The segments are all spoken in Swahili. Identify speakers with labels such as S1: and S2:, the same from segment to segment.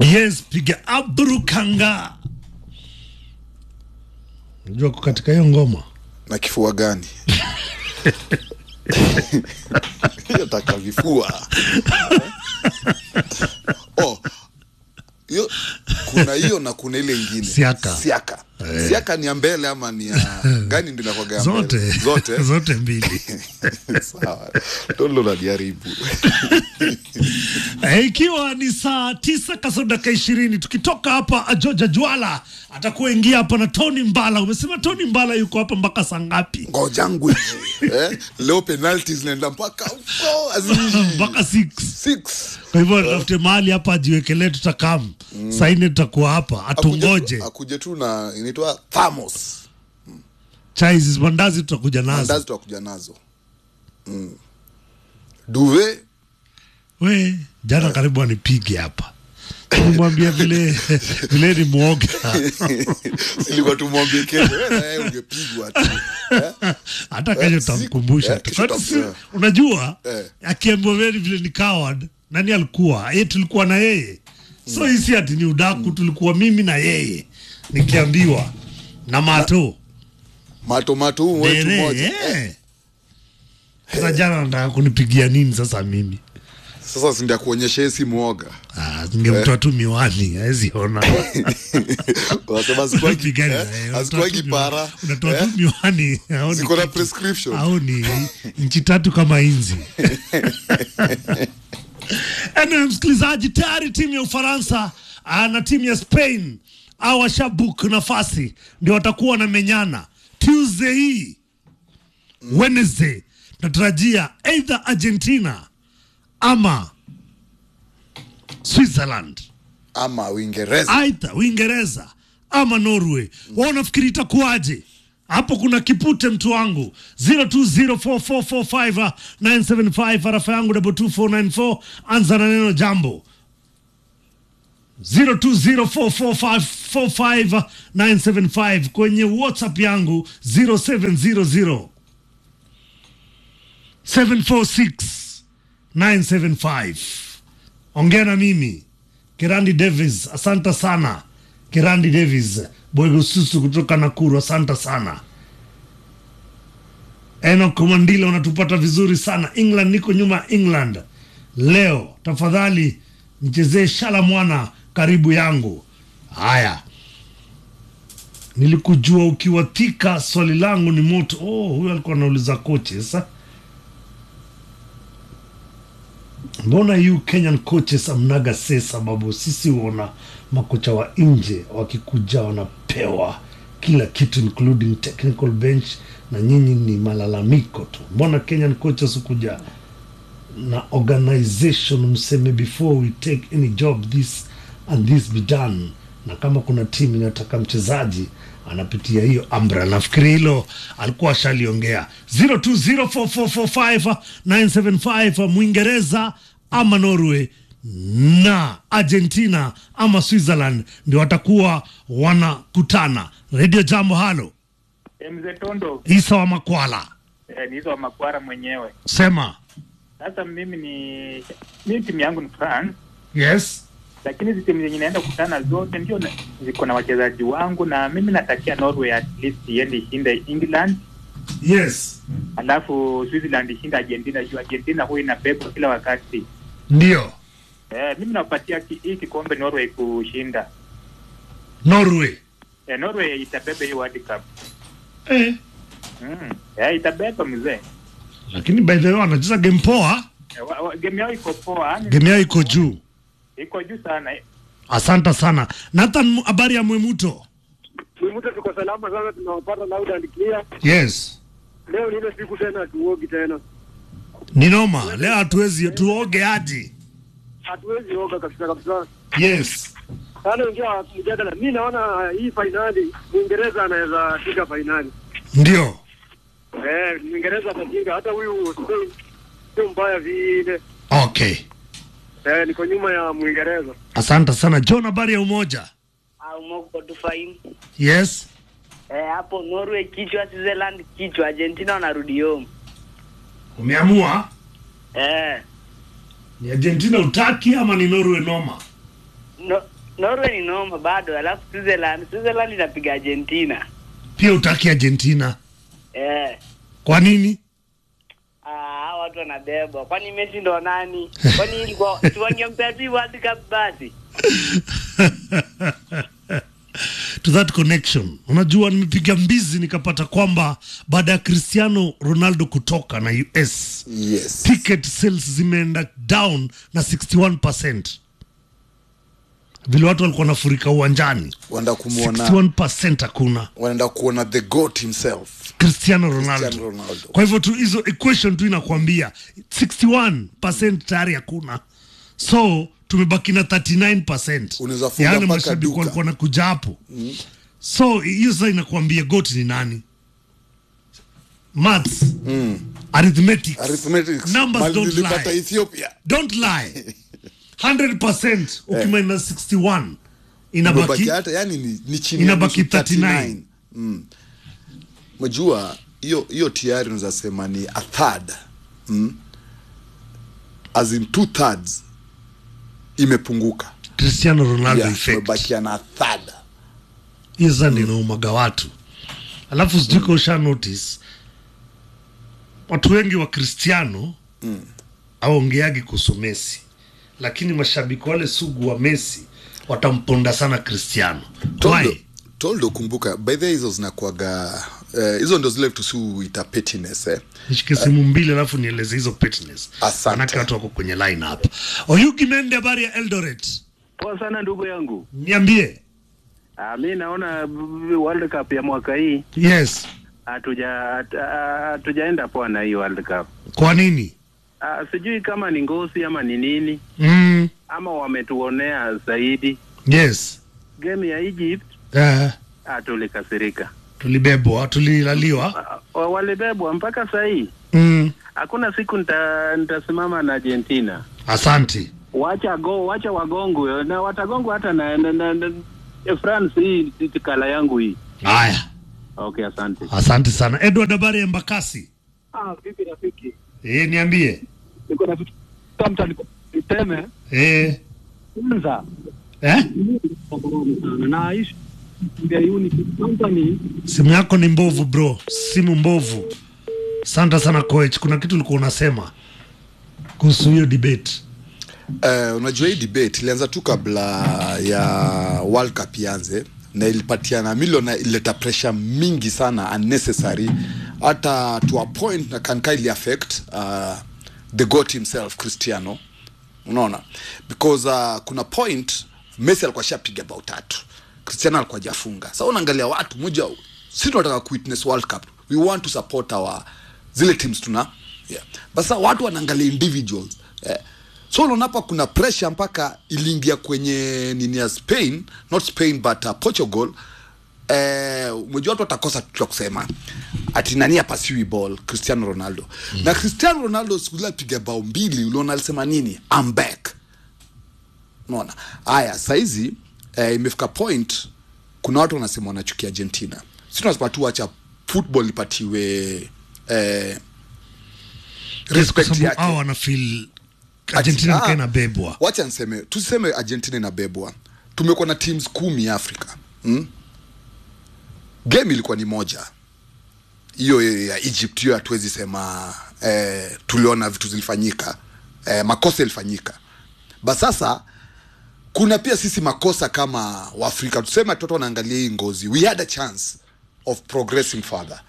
S1: Yes, piga abrukanga. Unajua uko katika hiyo ngoma
S2: na kifua gani hiyo taka vifua oh, hiyo kuna hiyo na kuna ile ingine
S1: Siaka.
S2: siaka siaka ni ya mbele ama ni ya gani ndio inakuwaga ya
S1: zote
S2: mbele? zote
S1: zote mbili.
S2: sawa tolo naliharibu
S1: Eh, ikiwa ni saa tisa kasoro dakika ishirini tukitoka hapa Georgia Jwala atakuwa ingia hapa na Tony Mbala. Umesema Tony Mbala yuko hapa mpaka saa ngapi?
S2: ngojangu hivi eh? leo penalti zinaenda mpaka huko azizi
S1: mpaka 6
S2: six
S1: kwa hivyo tafute mahali hapa ajiwekelee, tutakam saa nne tutakuwa hapa, atungoje
S2: Akuje- akuje tu na inaitwa thamos
S1: chai hizi mandazi tutakuja nazo.
S2: mandazi tutakuja nazo mm. duve
S1: We jana karibu anipige hapa, nimwambia vile vile ni mwoga
S2: silikuwa tumwambie kesho wewe na yeye ungepigwa tu eh?
S1: hata kesho
S2: Eh,
S1: tutamkumbusha
S2: siku-
S1: tu.
S2: eh,
S1: Kwani
S2: kesho
S1: si-
S2: tutam-
S1: unajua
S2: Eh.
S1: akiambiwa vile vile ni coward, nani alikuwa yeye? Tulikuwa na yeye, so hii si ati ni udaku, tulikuwa mimi na yeye nikiambiwa na mato
S2: matomato huu wetu
S1: Dere,
S2: moja
S1: eh. Sasa jana nataka kunipigia nini sasa mimi?
S2: sasa sindia kuonyesha yeye si mwoga
S1: Ah, ningemtoa tu miwani hawezi ona.
S2: wanasema asikuwagi-
S1: Pigani
S2: eh,
S1: na yeye, unatoa
S2: asikuwagi
S1: tu
S2: para
S1: miwani- unatoa
S2: eh?
S1: tu miwani haoni
S2: ziko na
S1: kitu.
S2: prescription
S1: haoni nchi tatu kama inzi Anyway, msikilizaji, tayari timu ya Ufaransa ah, na timu ya Spain au washabuk nafasi ndio watakuwa wanamenyana Tuesday hii. Wednesday tunatarajia either Argentina ama Switzerland
S2: ama uingereza
S1: aidha Uingereza ama Norway. Wao unafikiri itakuwaje? Hapo kuna kipute mtu wangu 0204445975 arafa yangu double 2494 anza na neno jambo 0204445975 kwenye WhatsApp yangu 0700 746 975 ongea na mimi Kirandi Davis, asante sana Kirandi Davis Bwegususu kutoka Nakuru, asante sana Enoch Mandila, unatupata vizuri sana England, niko nyuma ya England leo. Tafadhali nichezee shala mwana karibu yangu. Haya, nilikujua ukiwa Thika, swali langu ni moto. Oh, huyo alikuwa anauliza kochi sasa mbona you Kenyan coaches amnaga se sababu sisi huona makocha wa nje wakikuja wanapewa kila kitu including technical bench na nyinyi ni malalamiko tu mbona Kenyan coaches hukuja na organization mseme before we take any job this and this be done na kama kuna timu inataka mchezaji anapitia hiyo ambra nafikiri hilo alikuwa ashaliongea 0204445975 mwingereza ama norway na argentina ama switzerland ndio watakuwa wanakutana redio jambo halo
S3: Eh, Mzee Tondo
S1: isa wa makwala
S3: eh, ni hizo wa Makwara mwenyewe.
S1: sema
S3: Sasa mimi ni mimi timu yangu ni France,
S1: yes
S3: lakini hizi timu zenye naenda kukutana zote ndio na- ziko na wachezaji wangu, na mimi natakia Norway at least iende ishinde England,
S1: yes
S3: alafu Switzerland ishinde Argentina juu Argentina huwa inabebwa kila wakati.
S1: ndio
S3: Eh, mimi napatia ki- hii kikombe Norway kushinda.
S1: norway
S3: Eh, Norway itabeba hii World Cup.
S1: eh.
S3: Mm. Eh, itabeba mzee.
S1: lakini by the way wanacheza game poa
S3: Eh, wa- wa- game yao iko poa, yani
S1: game yao iko juu
S3: iko juu sana.
S1: asante sana nathan habari ya mwemuto
S4: Mwimuta tuko salama sana, tunawapata loud and clear.
S1: yes
S4: Leo ni ile siku tena, tuogi tena,
S1: ni noma leo hatuwezi tuoge aji
S4: hatuwezi oga kabisa kabisa.
S1: yes
S4: Sana ingia mjadala, mi naona hii fainali Mwingereza anaweza fika fainali.
S1: ndio
S4: Eh, Mwingereza atatinga, hata huyu Spain sio mbaya vile.
S1: okay
S4: Eh, niko nyuma ya Mwingereza.
S1: asante sana john habari ya umoja
S5: au moko tu fine.
S1: yes
S5: Eh, hapo Norway kichwa, Switzerland kichwa, Argentina wanarudi home.
S1: umeamua
S5: Eh,
S1: ni argentina utaki ama ni norway noma
S5: no, Norway ni noma bado, alafu Switzerland Switzerland inapiga Argentina.
S1: pia utaki argentina
S5: Eh.
S1: kwa nini
S5: Ah, hawa watu wanabebwa. Kwani Messi ndo nani? Kwani ilikuwa tuwangempea tu World Cup basi?
S1: to that connection unajua nimepiga mbizi nikapata kwamba baada ya cristiano ronaldo kutoka na us
S2: yes
S1: ticket sales zimeenda down na 61 vile watu walikuwa nafurika uwanjani
S2: wanaenda kumwona
S1: 61 hakuna
S2: wanaenda kuona the goat himself
S1: cristiano ronaldo.
S2: Cristiano Ronaldo.
S1: kwa hivyo tu hizo equation tu inakwambia 61 tayari hakuna so tumebaki na 39
S2: Unaweza funga
S1: yaani
S2: mpaka
S1: mashabiki
S2: duka.
S1: walikuwa na kuja hapo so hiyo sasa inakwambia got ni nani maths arithmetics
S2: arithmetics
S1: Numbers
S2: Mali
S1: don't
S2: nilipata
S1: lie.
S2: ethiopia
S1: don't lie 100% ukimina 61 inabaki
S2: Imebaki hata yani ni, ni chini
S1: Inabaki
S2: ya nusu,
S1: 39.
S2: mm. Majua hiyo hiyo tayari unaweza sema ni a third mm. as in two thirds imepunguka
S1: cristiano ronaldo
S2: yeah,
S1: effect
S2: tumebakia na third
S1: hiyo sasa ndio inaumaga watu alafu sijui ka usha notice watu wengi wa cristiano mm. aongeagi kuhusu messi lakini mashabiki wale sugu wa messi watamponda sana cristiano
S2: toldo,
S1: Why?
S2: toldo kumbuka by the way hizo zinakuaga eh, hizo ndo zile tusiuita pettiness eh.
S1: nishike simu mbili alafu nieleze hizo petness
S2: Asante.
S1: manake watu wako kwenye line hapa oyugi mende habari ya eldoret
S4: Poa sana ndugu yangu.
S1: niambie
S4: Ah, mi naona b- World Cup ya mwaka hii
S1: yes
S4: hatuja hat- ah, hatujaenda poa na hii World Cup.
S1: kwa nini
S4: Ah, sijui kama ni ngosi ama ni nini
S1: mm,
S4: ama wametuonea zaidi.
S1: yes
S4: Game ya Egypt
S1: uh,
S4: ah, tulikasirika.
S1: tulibebwa tulilaliwa
S4: Ah, wa- walibebwa mpaka saa hii.
S1: mm,
S4: Hakuna siku nita, nitasimama na Argentina.
S1: asanti
S4: Wacha go, wacha wagongwe na watagongwa hata na, na, na, na France hii hii kala yangu hii.
S1: haya
S4: Okay, asante.
S1: asante sana edward habari ya mbakasi
S4: Ah, vipi rafiki?
S1: e, niambie
S4: Niko na vitu tamta niseme
S1: e,
S4: kwanza
S1: eh?
S4: na ishi ya Unity Company
S1: simu yako ni mbovu bro simu mbovu asante sana coach kuna kitu ulikuwa unasema kuhusu hiyo debate
S2: Uh, unajua hii debate ilianza tu kabla ya World Cup ianze na ilipatiana milioni na ilileta pressure mingi sana unnecessary hata to a point na kanka ili affect uh, the goat himself Cristiano unaona because uh, kuna point Messi alikuwa shapiga bao tatu Cristiano alikuwa jafunga sasa unaangalia watu moja sisi tunataka kuwitness World Cup we want to support our zile teams tuna yeah. basa watu wanaangalia individuals eh. so unaona hapa kuna pressure mpaka iliingia kwenye nini ya Spain not Spain but uh, Portugal eh, umejua watu watakosa kitu cha kusema ati nani apasiwi ball Cristiano Ronaldo mm. na Cristiano Ronaldo siku ile apiga bao mbili uliona alisema nini I'm back unaona haya saizi eh, imefika point kuna watu wanasema wanachukia argentina si tunasema tu wacha football ipatiwe eh,
S1: Yes, kwa
S2: respect
S1: sababu
S2: yake
S1: hao wana feel argentina
S2: Ah,
S1: nika inabebwa
S2: wacha niseme tuseme argentina inabebwa tumekuwa na teams kumi afrika hmm? game ilikuwa ni moja hiyo ya egypt hiyo hatuwezi sema eh, tuliona vitu zilifanyika eh, makosa ilifanyika ba sasa kuna pia sisi makosa kama waafrika tuseme watoto wanaangalia hii ngozi we had a chance of progressing further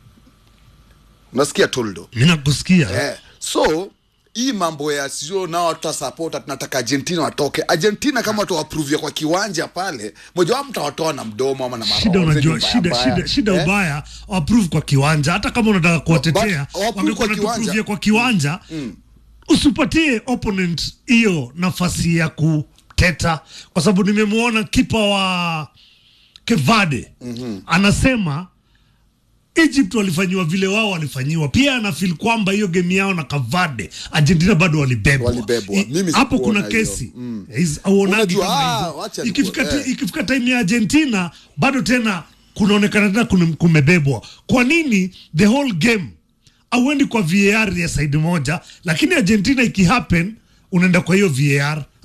S2: unasikia toldo
S1: mi nakusikia
S2: eh, so hii mambo ya sio nao tutasapota tunataka argentina watoke argentina kama watawapruvia kwa kiwanja pale moja wao mtawatoa na mdomo ama na
S1: shida
S2: maroho
S1: unajua
S2: mbaya
S1: shida,
S2: mbaya.
S1: shida, shida
S2: Eh?
S1: ubaya waprove kwa kiwanja hata kama unataka kuwatetea
S2: But waprove
S1: wangekuwa
S2: kwa kiwanja.
S1: natupruvia kwa kiwanja usipatie opponent hiyo nafasi ya kuteta kwa sababu nimemwona kipa wa kevade mm-hmm. anasema egypt walifanyiwa vile wao walifanyiwa pia anafil kwamba hiyo game yao na kavade argentina bado walibebwa
S2: Walibebwa.
S1: I-
S2: Mimi
S1: hapo kuna
S2: sikuona hiyo.
S1: kesi Is- auonagi
S2: Unajua,
S1: kama
S2: ah,
S1: hizo.
S2: wacha
S1: ikifika,
S2: niku-
S1: ti-
S2: eh.
S1: ikifika time ya argentina bado tena kunaonekana tena kume- kumebebwa kwa nini the whole game auendi kwa var ya side moja lakini argentina ikihappen unaenda kwa hiyo var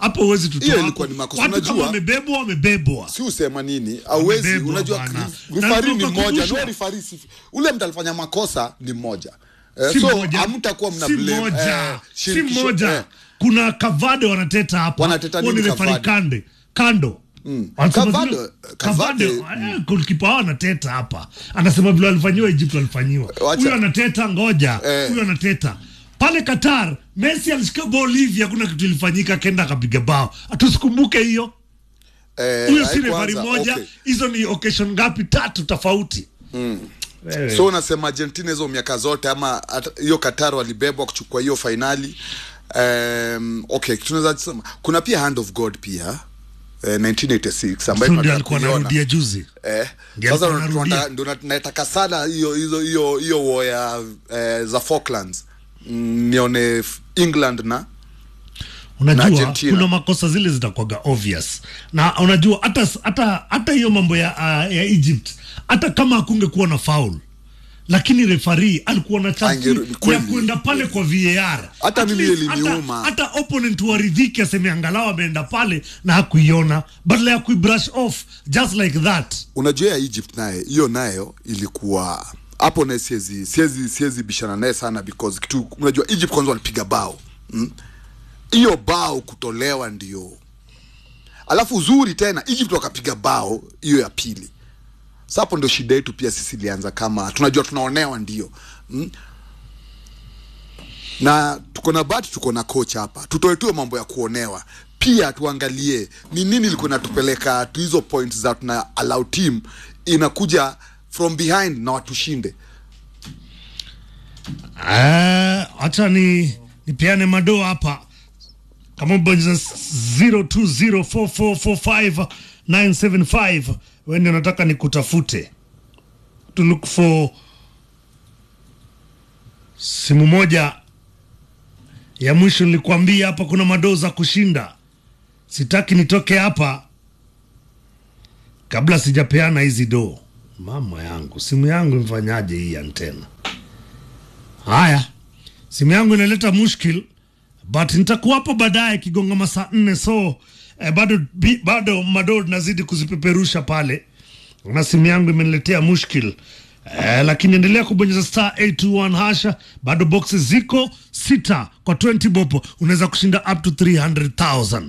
S1: hapo huwezi tutoa
S2: Hiyo
S1: hapo.
S2: ilikuwa ni makosa.
S1: watu
S2: Unajua-
S1: kama wamebebwa wamebebwa
S2: si usema nini auwezi
S1: Wamebebwa
S2: unajua
S1: bana.
S2: rifari
S1: Na
S2: ni mmoja
S1: tukakumbushwa.
S2: no rifari si ule mtu alifanya makosa ni mmoja eh,
S1: si
S2: so
S1: mmoja
S2: hamtakuwa mna
S1: si
S2: blame
S1: mmoja
S2: eh,
S1: si
S2: shirikisho,
S1: mmoja
S2: eh.
S1: kuna kavade wanateta hapa
S2: Wanateta
S1: Huo
S2: nini
S1: ni refari
S2: Kavade?
S1: kande kando Wanasema
S2: Kavade-
S1: vile-
S2: Kavade-
S1: Kavade, eh, goalkeeper wao anateta hapa anasema vile walifanyiwa Egypt walifanyiwa
S2: Wacha-
S1: huyo anateta ngoja
S2: Eh.
S1: huyo anateta pale Qatar Messi alishika ball hivi hakuna kitu ilifanyika kenda akapiga bao tusikumbuke hiyo
S2: Eh,
S1: huyo si
S2: haikuanza,
S1: refari moja
S2: okay.
S1: hizo ni occasion ngapi tatu tofauti Wewe.
S2: so unasema argentina hizo miaka zote ama hata- hiyo qatar walibebwa kuchukua hiyo fainali um, okay tunaweza sema kuna pia hand of god pia eh, 1986 ambayo
S1: So ndio
S2: tunataka
S1: alikuwa
S2: kuiona.
S1: anarudia juzi
S2: Eh,
S1: Ndio
S2: sasa
S1: alikuwa
S2: tunataka-
S1: anarudia.
S2: ndio nat- nataka sana hiyo hizo hiyo hiyo war ya eh, za Falklands mm, nione f- England na na
S1: unajua
S2: Argentina.
S1: kuna makosa zile zitakuwaga obvious na unajua hata hata hata hiyo mambo ya, uh, ya Egypt hata kama hakungekuwa na foul lakini refari alikuwa na chance
S2: Angeru-
S1: ya
S2: kweli.
S1: kwenda pale kwa VAR
S2: Hata
S1: At
S2: mimi
S1: least
S2: iliniuma.
S1: hata, hata opponent waridhiki aseme angalau ameenda pale na hakuiona badala ya kuibrush off just like that
S2: unajua ya Egypt naye hiyo nayo ilikuwa hapo naye siwezi siwezi siwezi bishana naye sana because kitu unajua Egypt kwanza walipiga bao mm? hiyo bao kutolewa ndio alafu uzuri tena Egypt wakapiga bao hiyo ya pili Sasa hapo ndio shida yetu pia sisi ilianza kama tunajua tunaonewa ndio mm? na tuko na bahati tuko na coach hapa tutoe tu mambo ya kuonewa pia tuangalie ni nini ilikuwa inatupeleka tu hizo points za tuna allow team inakuja from behind na watushinde
S1: Ah, acha ni nipeane madoo hapa kama bonyeza 0204445975 wewe ndio nataka nikutafute to look for simu moja ya mwisho nilikwambia hapa kuna madoo za kushinda sitaki nitoke hapa kabla sijapeana hizi doo mama yangu simu yangu imfanyaje hii antena Haya, simu yangu inaleta mushkil, but nitakuwapo baadaye kigonga masaa nne, so eh, bado bi, bado madoo nazidi kuzipeperusha pale, na simu yangu imeniletea mushkil eh, lakini endelea kubonyeza star 821 hasha, bado boxes ziko sita kwa 20 bopo, unaweza kushinda up to 300,000.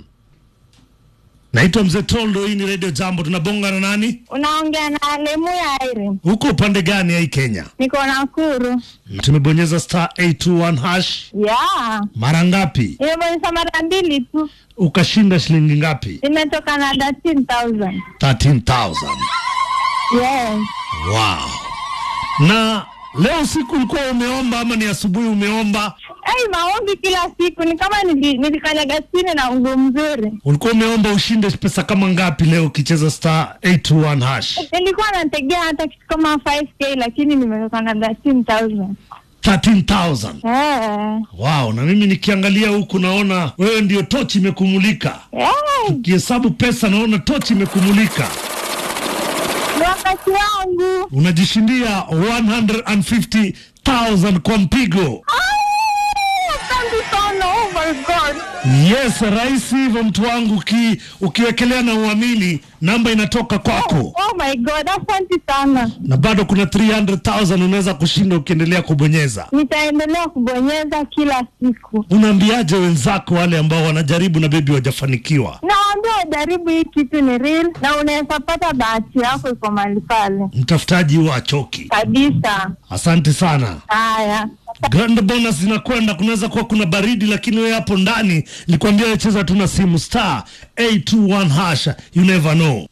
S1: Naitwa Mzee Toldo, hii ni Radio Jambo, tunabonga na nani?
S6: Unaongea na Lemu ya Iri.
S1: Huko upande gani hii Kenya?
S6: Niko Nakuru.
S1: Tumebonyeza star 821 hash
S6: Ya.
S1: mara ngapi?
S6: Nimebonyeza mara mbili tu.
S1: ukashinda shilingi ngapi?
S6: Nimetoka na 13,000.
S1: 13,000.
S6: Yes.
S1: Wow. Na leo usiku ulikuwa umeomba ama ni asubuhi umeomba?
S6: Hey, maombi kila siku ni kama nili- nilikanyaga chini na ungu mzuri.
S1: Ulikuwa umeomba ushinde pesa kama ngapi leo ukicheza star 821 hash?
S6: Nilikuwa nategea hata kitu kama 5k lakini nimetoka na 13,000.
S1: 13,000.
S6: Eh.
S1: Wow, na mimi nikiangalia huku naona wewe ndio tochi imekumulika.
S6: Eh,
S1: Kihesabu pesa naona tochi imekumulika.
S6: ni wakati wangu.
S1: Unajishindia 150,000 kwa mpigo.
S6: Ah, Asante sana. Oh my God.
S1: Yes, rahisi hivyo mtu wangu, uki, ukiwekelea na uamini namba inatoka kwako,
S6: Oh my God. Asante sana.
S1: na bado kuna 300,000 unaweza kushinda ukiendelea kubonyeza.
S6: Nitaendelea kubonyeza kila siku.
S1: Unaambiaje wenzako wale ambao wanajaribu na bebi wajafanikiwa?
S6: Nawaambia wajaribu hii kitu ni real na unaweza pata bahati yako iko mahali pale
S1: Mtafutaji huwa achoki.
S6: kabisa.
S1: Asante sana.
S6: Haya,
S1: Grand bonus zinakwenda, kunaweza kuwa kuna baridi, lakini wewe hapo ndani nilikwambia wewe cheza tu na simu star 821 hash, you never know.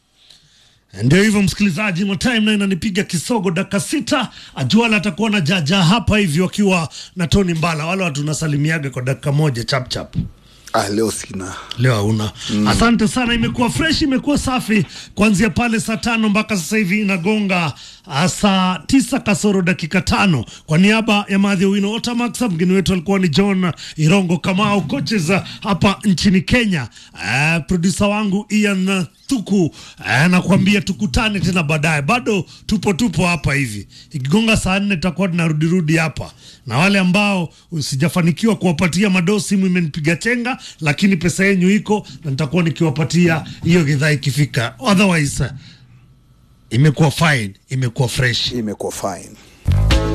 S1: Ndio hivyo msikilizaji, matime na inanipiga kisogo dakika sita. Ajuala atakuwa na jaja hapa hivi wakiwa na Tony Mbala, wale watu nasalimiaga kwa dakika moja chap chap.
S2: ah, leo sina
S1: Leo hauna. Asante sana, imekuwa fresh, imekuwa safi kuanzia pale saa tano mpaka sasa hivi inagonga ah, saa tisa kasoro dakika tano. Kwa niaba ya Madhi Owino Otamax, mgeni wetu alikuwa ni John Irongo Kamau, coaches ah, hapa nchini Kenya. Uh, produsa wangu Ian Thuku uh, nakwambia tukutane tena baadaye, bado tupo tupo hapa hivi, ikigonga saa nne tutakuwa tunarudirudi hapa na wale ambao usijafanikiwa kuwapatia madoo, simu imenipiga chenga, lakini pesa yenyu iko na nitakuwa nikiwapatia hiyo gidhaa ikifika otherwise imekuwa fine imekuwa fresh
S2: imekuwa fine